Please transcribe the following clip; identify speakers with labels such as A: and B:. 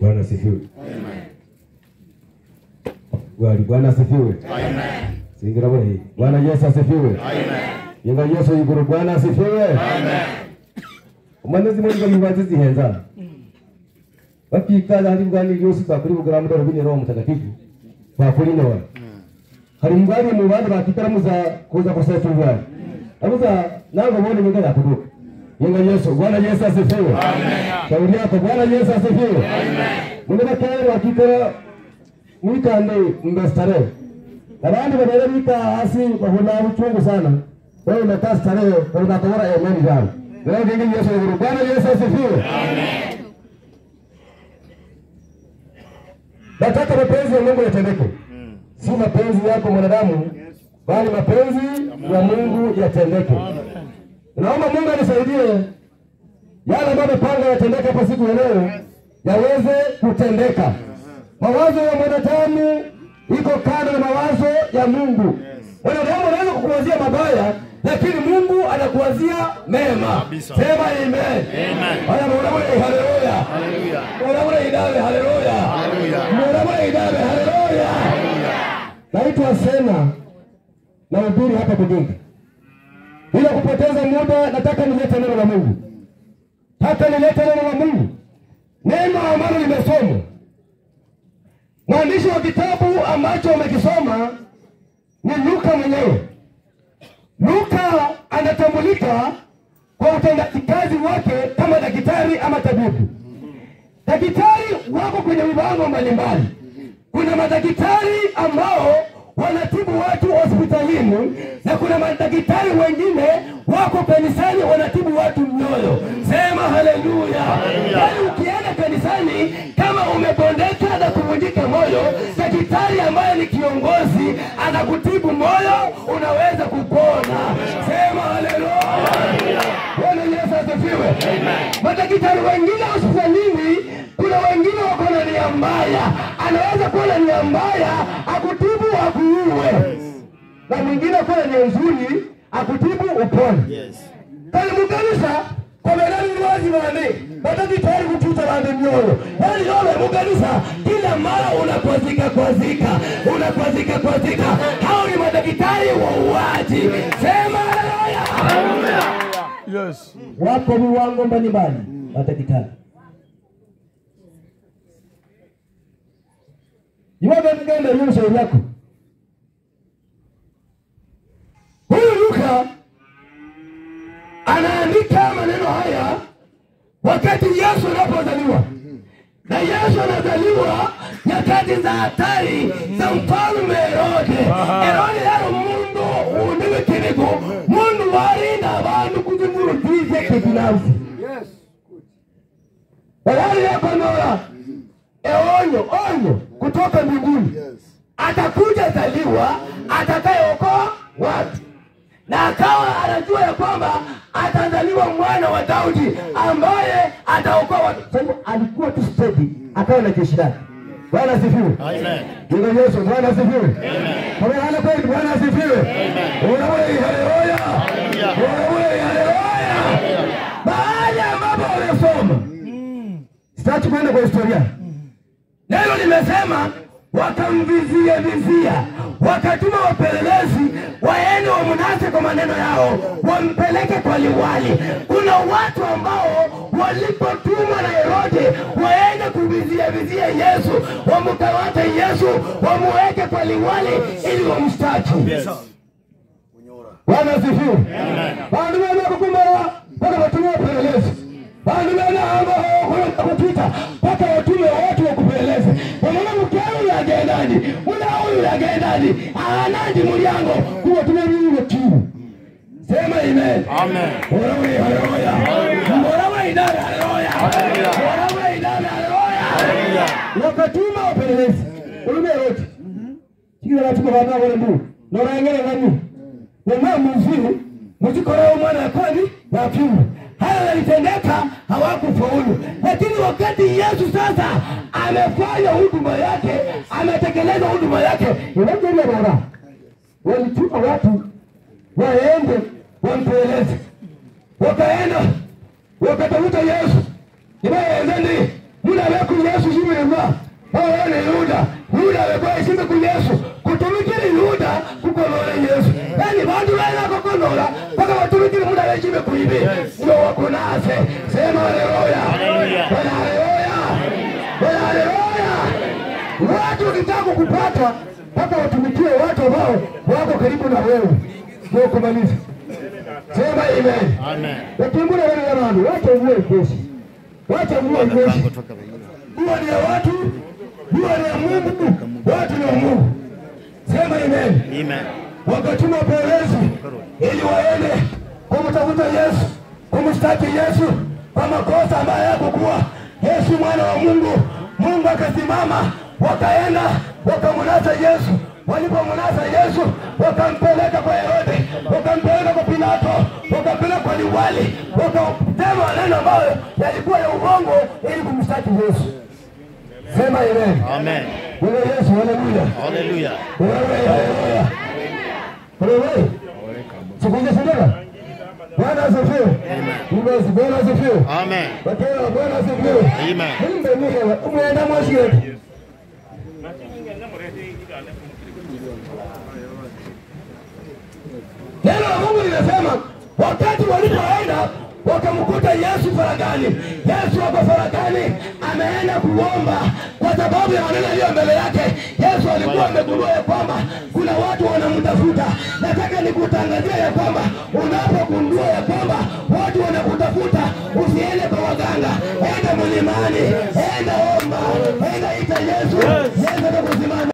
A: Bwana asifiwe. Gwali Bwana asifiwe. Singira bure. Bwana Yesu asifiwe. Yenga Yesu yiguru Bwana asifiwe. Umanezi muri ngo bibazi zihenza. Bakikaza hari bwani yose bakuri bugaramu dore bini roho mtakatifu. Bakuri nawe. Hari mbali mu bandi bakitaramuza kuza kuseta ubwani. Abuza nango bone mwega yakuduka. Yenga Yesu Bwana Yesu asifiwe. Shauri yako Bwana Yesu asifiwe. Mungu bakari wakikora mwikande mbestarehe abandi barera bika hasi bahuna buchungu sana wewe unakaa starehe unatawala imani zao leo kingi Yesu ni Bwana Yesu asifiwe nataka mapenzi ya Mungu yatendeke si mapenzi yako mwanadamu bali mapenzi ya Mungu yatendeke naomba Mungu anisaidie yale ambayo amepanga yatendeke hapa siku ya leo yaweze kutendeka mawazo ya mwanadamu iko kando na mawazo ya Mungu. Mwanadamu anaweza kukuwazia mabaya, lakini Mungu anakuwazia mema. Sema amen. Haya, mwanadamu haleluya. Mwanadamu idame haleluya. Mwanadamu idame haleluya. Naitwa Sena na ubiri hapa Bugunga. Bila kupoteza muda, nataka nilete neno la Mungu. Hata nilete neno la Mungu, neno ambalo limesomwa mwandishi wa kitabu ambacho umekisoma ni Luka mwenyewe. Luka anatambulika kwa utendaji kazi wake kama daktari ama tabibu. Daktari wako kwenye viwango mbalimbali. Kuna madaktari ambao wanatibu watu hospitalini na kuna madaktari wengine wako kanisani wanatibu watu mioyo. Sema haleluya! Yaani ukienda kanisani kama umebondeka na kuvunjika moyo, daktari ambaye ni kiongozi anakutibu moyo, unaweza kupona. Sema haleluya! Bwana Yesu asifiwe. Madaktari wengine hospitalini, kuna wengine wako na nia mbaya, anaweza kuwa na nia mbaya akutibu akuue, na mwingine kuwa na nia nzuri akutibu upone. Kali mukanisa komerani lwazi bane badagitari kututa bande myoyo yani yowe mukanisa kila mara unakwazika kwazika unakwazika kwazika hao ni madaktari wa uwaji sema haleluya
B: Yes.
A: wako viwango mbalimbali madaktari iwaga mgenda hiyo shauri yako huyu Luka anaandika maneno haya wakati Yesu anapozaliwa, na Yesu anazaliwa nyakati za hatari za mfalme Herode. Herode yari umundu undi w'ikinigo mundu warinda abantu kuzimurutize kibinafsi Walali yakonora eonyo onyo kutoka mbinguni atakuja zaliwa atakayeokoa watu na akawa anajua ya kwamba atazaliwa mwana wa Daudi ambaye ataokoa watu. Sasa alikuwa tu steady, akawa na jeshi lake. Bwana asifiwe. Amen. Yesu, Bwana asifiwe. Amen. Hana kweli, Bwana asifiwe. Unawe haleluya. Unawe haleluya. Mahali ambapo wamesoma. Sitaki kwenda kwa historia. Neno limesema wakamvizia vizia, wakatuma wapelelezi waende wamnase kwa maneno yao, wampeleke kwa liwali. Kuna watu ambao walipotumwa na Herode waende kuvizia vizia Yesu, wamkamate Yesu, wamuweke kwa liwali ili wamshtaki. Bwana asifiwe. Bandu bene kukumara mpaka watumie wapelelezi. Bandu bene ambao kupita mpaka watume watu wakupeleleze. Wamama mkeo yagendaji, muna huyu yagendaji, anandi mulyango kuwatumia nini kiu. Sema amen.
B: Amen.
A: Orawe haleluya. Orawe idara haleluya. Orawe idara haleluya. Wakatuma wapelelezi. Ulume yote. Kila watu kwa baba wale ndu. Norangere nani? Wama mzuri mzikora mwana ya kwani wa kiume. Haya yalitendeka hawakufaulu, lakini wakati Yesu sasa amefanya huduma yake, ametekeleza huduma yake, inajeria baba walituma watu waende wampeleleze, wakaenda wakatafuta Yesu ibayenze ndi muna beku Yesu shimwe wewe ni Yuda. Yuda amekuwa heshima ku Yesu. Kutumikiri Yuda kukonora Yesu. Yaani bantu bana kukonora mpaka watumikiri muda heshima kuibi. Ndio wako nase. Sema haleluya.
B: Haleluya.
A: Bwana haleluya. Bwana haleluya. Watu ukitaka kupata mpaka watumikie watu ambao wako karibu na wewe. Ndio kumaliza. Sema amen.
B: Amen.
A: Wakimbura wale jamani, wacha mvua ikoshi. Wacha mvua ikoshi. Dua ni ya watu, dua ni ya Mungu, watu ni wa Mungu. Sema amen.
B: Amen.
A: Wakatuma polisi ili waende kumtafuta Yesu, kumshtaki Yesu kwa makosa ambayo hakukuwa Yesu mwana wa Mungu. Mungu akasimama, wakaenda wakamnasa Yesu. Walipomnasa Yesu, wakampeleka kwa Herode, wakampeleka kwa Pilato, wakampeleka kwa liwali, wakasema maneno ambayo yalikuwa ya uongo ili kumshtaki Yesu. Sema amen.
B: Amen.
A: Bwana Yesu, haleluya.
B: Hallelujah.
A: Wewe, haleluya. Wewe. Sikuja sindana. Bwana asifiwe. Basi Bwana asifiwe.
B: Amen.
A: Wakati Bwana asifiwe.
B: Amen.
A: Mbe mwe umeenda mwashiriki. Neno la Mungu linasema wakati walipoenda wakamkuta Yesu faragani. Yesu wako faragani, ameenda kuomba kwa sababu ya maneno yaliyo mbele yake. Yesu alikuwa amegundua ya kwamba kuna watu wanamtafuta. Nataka nikutangazia ya kwamba unapogundua ya kwamba watu wanakutafuta, usiende kwa waganga, enda mlimani, enda omba, enda ita Yesu. Yesu atakusimama.